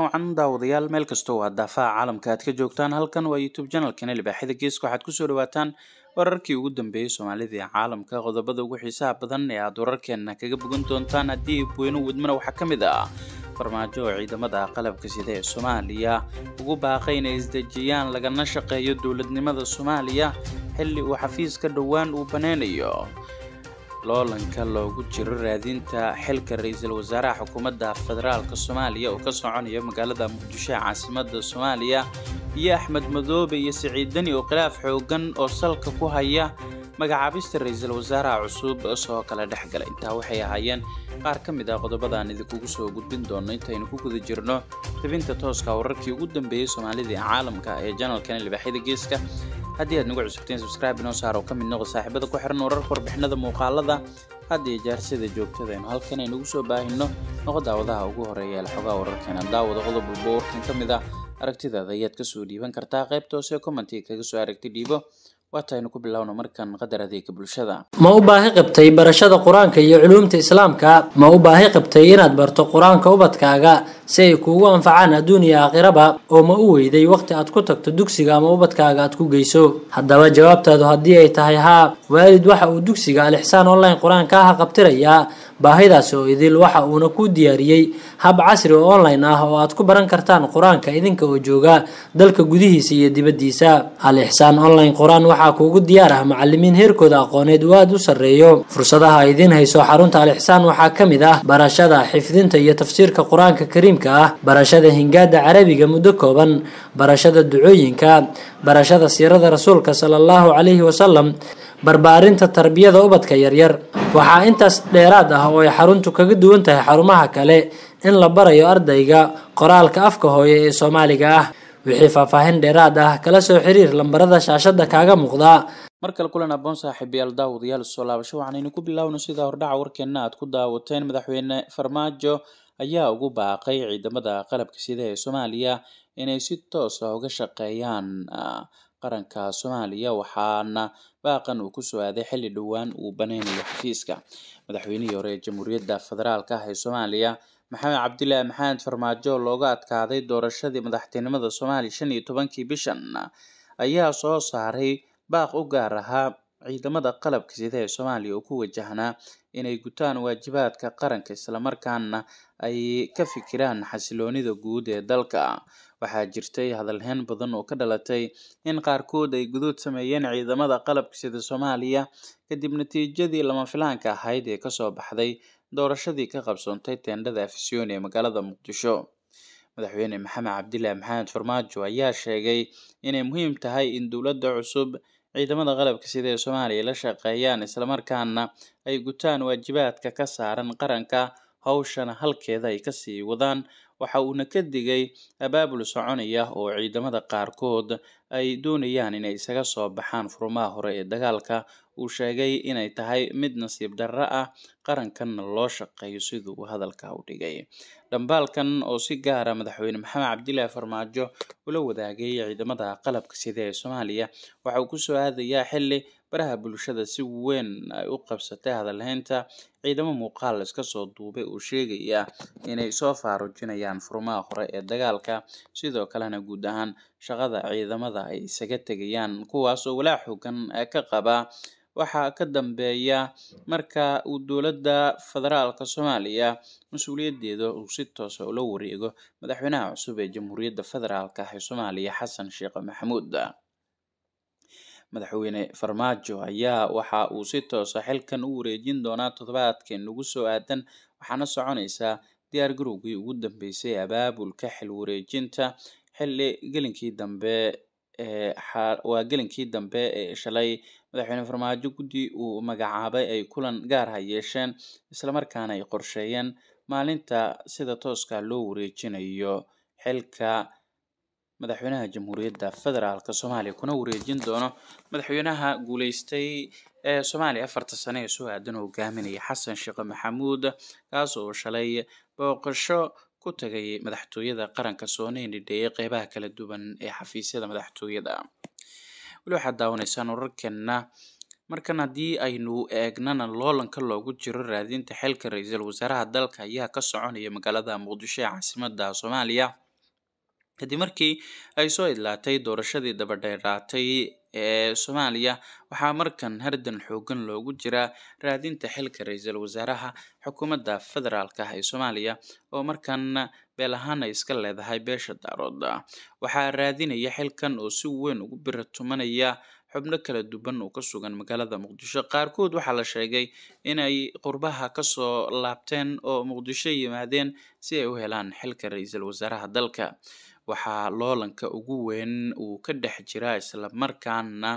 wacan daawadayaal meel kastoo waa daafaha caalamka aad ka joogtaan halkan waa youtube channelkana libaaxyada geeska waxaad kusoo dhawaataan wararkii ugu dambeeyey soomaalida ee caalamka qodobada ugu xiisaha badan ee aad wararkeena kaga bogan doontaan haddii weyno wadmana waxaa ka mid ah farmaajo oo ciidamada qalabka sida ee soomaaliya ugu baaqay inay isdejiyaan lagana shaqeeyo dowladnimada soomaaliya xilli uu xafiiska dhowaan uu baneynayo loolanka loogu jiro raadinta xilka ra-iisul wasaaraha xukuumadda federaalk soomaaliya oo ka soconaya magaalada muqdisho ee caasimada soomaaliya iyo axmed madoobe iyo siciid deni oo khilaaf xoogan oo salka ku haya magacaabista ra-iisul wasaaraha cusub soo kala dhex gala intaa waxay ahaayeen qaar ka mid ah qodobadaan idinkugu soo gudbin doono intaynu ku guda jirno tabinta tooska wararkii ugu dambeeyey soomaalida ee caalamka ee janalkan libaaxyada geeska haddii aad nagu cusubteen subscribe inoo saar oo ka mid noqo saaxiibada ku xiran wararka warbixinada muuqaalada had iyo jeer sida joogtada aynu halkan aynugu soo baahino noqo daawadaha ugu horeeya ee xogaa wararkeena daawada qodob walba warkan ka mid ah aragtidaada ayaad kasoo dhiiban kartaa qaybta hoose commentiga kaga soo aragti dhiibo waataynu ku bilowno markan qadar adeega bulshada ma u baahi qabtay barashada qur-aanka iyo culuumta islaamka ma u baahi qabtay inaad barto qur-aanka ubadkaaga si ay kuugu anfacaan adduun iyo aakhiraba oo ma u weyday wakhti aad ku tagto dugsiga ama ubadkaaga aad ku geyso haddaba jawaabtaadu haddii ay tahay haa waalid waxa uu dugsiga alixsaan online qur-aanka aha qabtirayaa baahidaasi oo idil waxa uuna kuu diyaariyey hab casri oo online ah oo aad ku baran kartaan qur-aanka idinka oo jooga dalka gudihiisa iyo dibaddiisa al-ixsaan online qur-aan waxaa kuugu diyaar ah macalimiin heerkooda aqooneed uu aada u sarreeyo fursadaha idiin hayso xarunta al-ixsaan waxaa ka mid ah barashada xifdinta iyo tafsiirka qur-aanka kariimka ah barashada hingaada carabiga muddo kooban barashada ducooyinka barashada siirada rasuulka sala allahu calayhi wasalam barbaarinta tarbiyada ubadka yaryar waxaa intaas dheeraad ah oo ay xaruntu kaga duwan tahay xarumaha kale in la barayo ardayga qoraalka afka hooye ee soomaaliga ah wixii faahfaahin dheeraad ah kala soo xiriir lambarada shaashada kaaga muuqda mar kale kulan aboon saaxiibayaal daawadayaal soo laabasho waxaanaynu ku bilaawno sida hordhaca warkeena aad ku daawateen madaxweyne farmaajo ayaa ugu baaqay ciidamada qalabka sida ee soomaaliya inay si toos ah uga shaqeeyaan qaranka soomaaliya waxaana baaqan uu kusoo aaday xilli dhowaan uu baneynayo xafiiska madaxweynihii hore ee jamhuuriyadda federaalk ah ee soomaaliya maxamed cabdilaahi maxamed farmaajo looga adkaaday doorashadii madaxtinimada soomaaliya shan iyo tobankii bishan ayaa soo saaray baaq u gaar ahaa ciidamada qalabka sida ee soomaaliya oo ku wajahnaa inay gutaan waajibaadka qaranka islamarkaana ay ka fikiraan xasiloonida guud ee dalka waxaa jirtay hadalhayn badan oo ka dhalatay in qaarkood ay gudood sameeyeen ciidamada qalabka sida soomaaliya kadib natiijadii lama filaanka ahayd ee kasoo baxday doorashadii ka qabsoontay teendhada afisyoon ee magaalada muqdisho madaxweyne maxamed cabdilaahi maxamed farmaajo ayaa sheegay inay muhiim tahay in dowladda cusub ciidamada qalabka sida ee soomaaliya la shaqeeyaan islamarkaana ay gutaan waajibaadka ka saaran qaranka hawshana halkeeda ay kasii wadaan waxa uuna ka digay abaabul soconaya oo ciidamada qaarkood ay doonayaan inay isaga soo baxaan furmaha hore ee dagaalka uu sheegay inay tahay mid nasiib darro ah qarankanna loo shaqeeyo siduu uu hadalka u dhigay dhambaalkan oo si gaara madaxweyne maxamed cabdilaahi farmaajo ula wadaagay ciidamada qalabka sida ee soomaaliya waxa uu kusoo aadayaa xilli baraha bulshada si weyn ay u qabsatay hadalhaynta ciidamo muuqaal iska soo duubay oo sheegaya inay soo faarujinayaan furmaha hore ee dagaalka sidoo kalena guud ahaan shaqada ciidamada ay isaga tegayaan kuwaas oo walaa xoogan ka qaba waxaa ka dambeeya marka uu dowladda federaalka soomaaliya mas-uuliyaddeeda uu si toosa ula wareego madaxweynaha cusub ee jamhuuriyadda federaalk ah ee soomaaliya xasan sheekh maxamuud madaxweyne farmaajo ayaa waxa uu si toosa xilkan u wareejin doonaa toddobaadkan ugu soo aadan waxaana soconaysaa diyaar garowgii ugu dambeysay abaabulka xil wareejinta xilli gelinkii dambe waa gelinkii dambe ee shalay madaxweyne farmaajo guddi uu magacaabay ay kulan gaar ha yeesheen islamarkaana ay qorsheeyeen maalinta sida tooska loo wareejinayo xilka madaxweynaha jamhuuriyadda federaalk soomaaliya kuna wareejin doono madaxweynaha guuleystay ee soomaaliya afarta sane ee soo aadan hogaaminaya xasan sheekh maxamuud kaas oo shalay booqasho ku tagay madaxtooyada qaranka soona hindhidheeyay qeybaha kala duwan ee xafiisyada madaxtooyada weli waxaad daawanaysaan wararkeena markan haddii aynu eegnana loolanka loogu jiro raadinta xilka ra-iisul wasaaraha dalka ayaa ka soconaya magaalada muqdisho ee caasimada soomaaliya kadib markii ay soo idlaatay doorashadii dabadheeraatay ee soomaaliya waxaa markan hardan xoogan loogu jiraa raadinta xilka ra-iisul wasaaraha xukuumadda federaalka ah ee soomaaliya oo markan beel ahaan ay iska leedahay beesha daarood waxaa raadinaya xilkan oo si weyn ugu bira tumanaya xubno kala duwan oo ka sugan magaalada muqdisho qaarkood waxaa la sheegay inay qurbaha kasoo laabteen oo muqdisho yimaadeen si ay u helaan xilka ra-iisul wasaaraha dalka waxaa loolanka ugu weyn uu ka dhex jiraa islamarkaana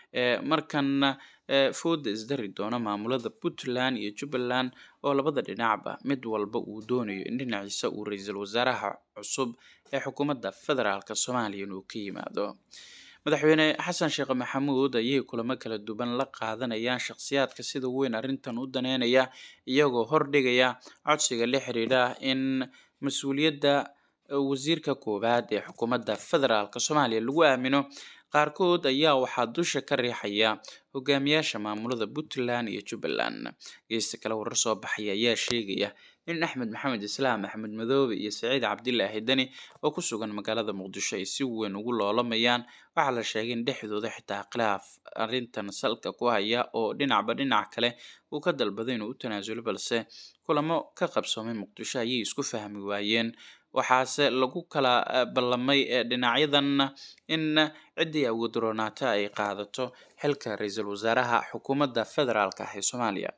markan fooda isdari doona maamulada puntland iyo jubbaland oo labada dhinacba mid walba uu doonayo in dhinaciisa uu ra-iisul wasaaraha cusub ee xukuumadda federaalk soomaaliya inuu ka yimaado madaxweyne xasan sheekh maxamuud ayay kulamo kala duwan la qaadanayaan shakhsiyaadka sida weyn arrintan u daneynaya iyagoo hordhigaya codsiga la xiriira in mas-uuliyadda wasiirka koowaad ee xukuumadda federaalk soomaaliya lagu aamino qaarkood ayaa waxaa dusha ka riixaya hogaamiyaasha maamulada puntland iyo jubbaland geesta kale warar soo baxaya ayaa sheegaya in axmed maxamed islaam axmed madoobe iyo saciid cabdilaahi deni oo ku sugan magaalada muqdisho ay si weyn ugu loolamayaan waxaa la sheegay in dhexdooda xitaa khilaaf arrintan salka ku haya oo dhinacba dhinac kale uu ka dalbaday inuu u tanaasulo balse kulamo ka qabsoomay muqdisho ayay isku fahmi waayeen waxaase lagu kala ballamay dhinacyadan in ciddii awoodroonaata ay qaadato xilka ra-iisul wasaaraha xukuumadda federaalk ah ee soomaaliya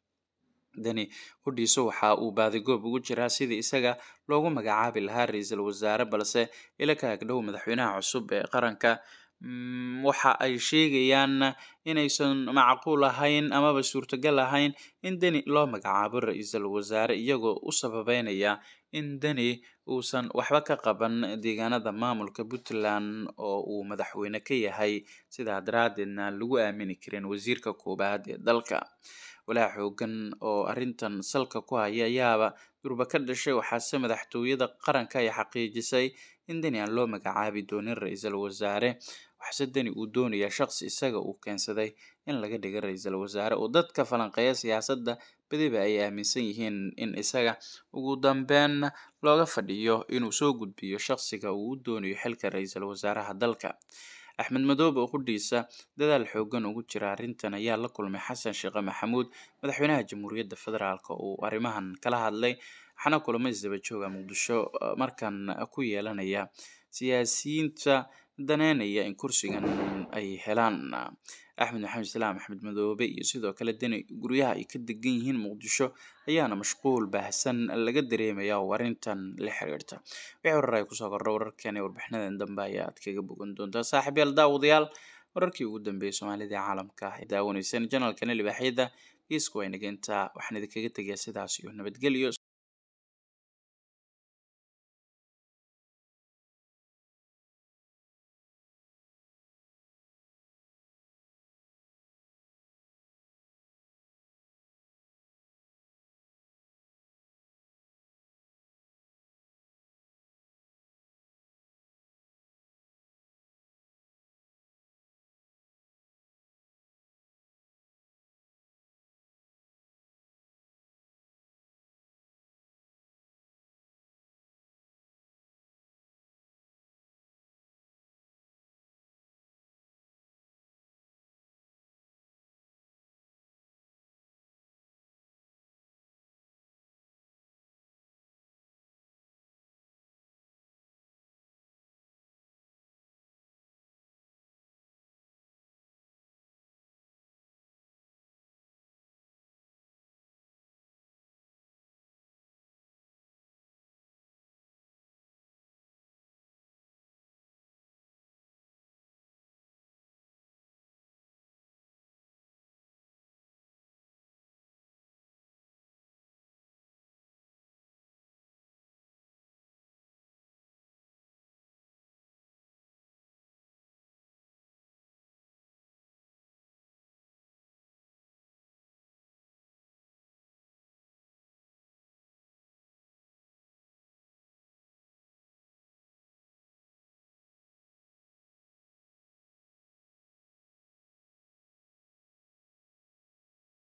deni hudhiiso waxa uu baadigoob ugu jiraa sidii isaga loogu magacaabi lahaa ra-iisul wasaare balse ila ka agdhow madaxweynaha cusub ee qaranka waxa ay sheegayaan inaysan macquul ahayn amaba suurtagal ahayn in deni loo magacaabo ra-iisul wasaare iyagoo u sababeynaya in deni uusan waxba ka qaban deegaanada maamulka puntland oo uu madaxweyne ka yahay sidaa daraadeedna lagu aamini karin wasiirka koowaad ee dalka walaa xoogan oo arrintan salka ku haya ayaaba durba ka dhashay waxaase madaxtooyada qaranka ay xaqiijisay in deni aan loo magacaabi doonin ra-iisul wasaare waxse deni uu doonayaa shaqsi isaga uu keensaday in laga dhiga ra-iisul wasaare oo dadka falanqeeya siyaasadda badiba ay aaminsan yihiin in isaga ugu dambeyn looga fadhiyo inuu soo gudbiyo shaqsiga uu u doonayo xilka ra-iisul wasaaraha dalka axmed madoobe oo qudhiisa dadaal xoogan ugu jira arrintan ayaa la kulmay xasan sheekhe maxamuud madaxweynaha jamhuuriyadda federaalk uu arrimahan kala hadlay waxaana kulamo isdaba jooga muqdisho markan ku yeelanaya siyaasiyiinta daneynaya in kursigan ay helaan axmed maxamed islaam axmed madoobe iyo sidoo kale deni guryaha ay ka degan yihiin muqdisho ayaana mashquul baahsan laga dareemaya oo arrintan la xiriirta wixii horar ay kusoo kordha wararkan ee warbixinadan dambe ayaad kaga bogan doontaa saaxiib yaal daawadayaal wararkii ugu dambeeyay soomaalida ee caalamka ay daawaneyseen janalkana libaaxyada geesku way nageyntaa waxaan idinkaga tegayaa sidaas iyo nabadgelyo